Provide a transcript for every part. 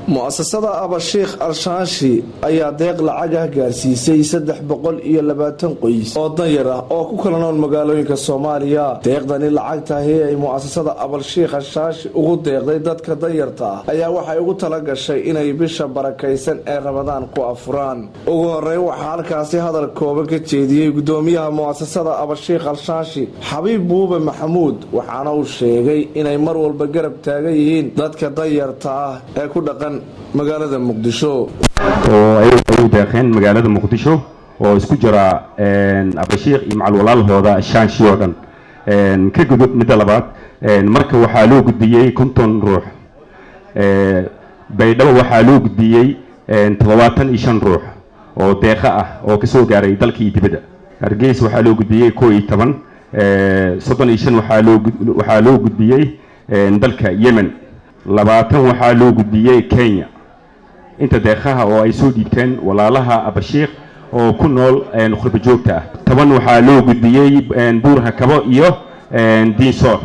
mu'asasada abashiikh al-shaashi ayaa deeq lacagah gaarsiisay saddex boqol iyo labaatan qoys oo danyar ah oo ku kala nool magaalooyinka soomaaliya deeqdani lacagtahi ay mu'asasada abalshiikh al-shaashi ugu deeqday dadka danyarta ah ayaa waxay ugu tala gashay inay bisha barakaysan ee ramadaan ku afuraan ugu horeyn waxaa halkaasi hadal kooban ka jeediyey gudoomiyaha mu'asasada abashiikh al-shaashi xabiib buube maxamuud waxaana uu sheegay inay mar walba garab taagan yihiin dadka danyarta ah ee ku dhaqan magaalada muqdisho oo ay u deeqeen magaalada muqdisho oo isku jira abashiikh iyo macal walaalahooda shaanshi oo dhan ka gudub midda labaad marka waxaa loo gudbiyey konton ruux baydhabo waxaa loo gudbiyey toddobaatan iyo shan ruux oo deeqa ah oo kasoo gaaray dalka iyo dibadda hargeys waxaa loo gudbiyey koo iyo toban soddon iyo shan waxaa loo gudbiyey dalka yemen labaatan waxaa loo gudbiyey kenya inta deeqaha oo ay soo dhiibteen walaalaha abashiikh oo ku nool khurba joogta ah toban waxaa loo gudbiyey buurha kabo iyo diinsoor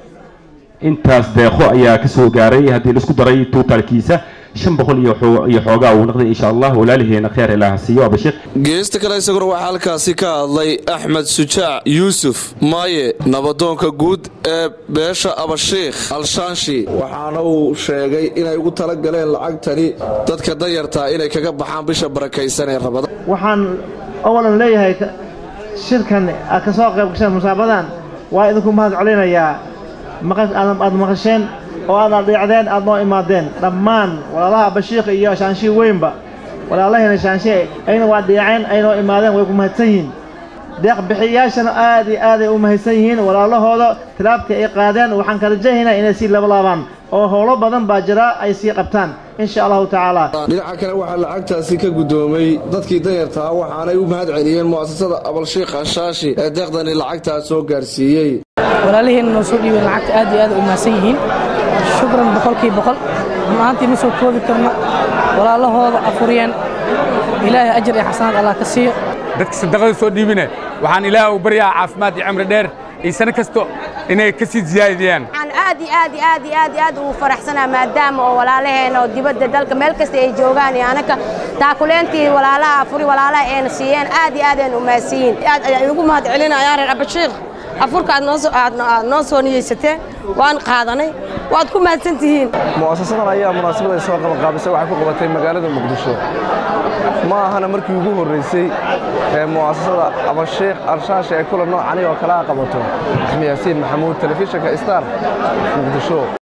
intaas deeqo ayaa ka soo gaaray haddii laisku daray tuutaalkiisa shan boqol iyo xoogaa uu noqday insha allah walaaliheena kheer ilaaha siiyo abashiikh geesta kale isaguna waxaa halkaasi ka hadlay axmed sujaac yuusuf maaye nabadoonka guud ee beesha abashiikh al-shaanshi waxaana uu sheegay inay ugu tala galeen lacagtani dadka danyartaa inay kaga baxaan bisha barakaysan ee rabadaan waxaan awalan leeyahay shirkan aad ka soo qayb gasheen musaabadan waa idinku mahad celinayaa aad maqasheen oo aad adhiicdeen aad noo imaadeen dhammaan walaalaha abashiikh iyo shaanshii weynba walaalaheena shaanshi ayna waa dhiiceen ay noo imaadeen way ku mahadsan yihiin deeq bixiyayaashana aad iyo aaday u mahadsan yihiin walaalahooda tilaabtii ay qaadeen waxaan ka rajahaynaa inay sii labalaabaan oo howlo badan baa jira ay sii qabtaan insha allahu tacaala dhinaca kale waxaa lacagtaasi ka guddoomay dadkii danyartaa waxaanay u mahad celiyeen mu'asasada abalshiikh ashaashi ee deeqdani lacagtaas soo gaarsiiyey walaaliheenna noo soo dhiibeen lacagta aad iyo aad u mahadsan yihiin shukran boqolkii boqol maantii ma soo koobi karno walaalahooda afuriyeen ilaahay ajar iyo xasanaad allah ka siiyo dadka sadaqada soo dhiibine waxaan ilaah u baryaa caafimaad iyo cimri dheer iyo sano kasto inay ka sii ziyaadiyaan waxaan aad iyo aad iyo aad iyo aad iyo aad ugu faraxsanaa maadaama oo walaalaheena oo dibadda dalka meel kasta ay joogaan iyo anaka taakuleentii walaalaha afuri walaalaha ayna siiyeen aad iyo aad aynu umaadsiyiin aad ayaan ugu mahad celinayaa reer abashiikh afurka aad noo soo niyeysateen waan qaadanay waad ku mahadsan tihiin mu'asasadan ayaa munaasabad ay soo qabanqaabisay waxay ku qabatay magaalada muqdisho ma ahana markii ugu horraysay ee mu'asasada abashiikh al-shaashi ay kula noocani oo kale a qabato axmed yaasiin maxamuud telefishinka star muqdisho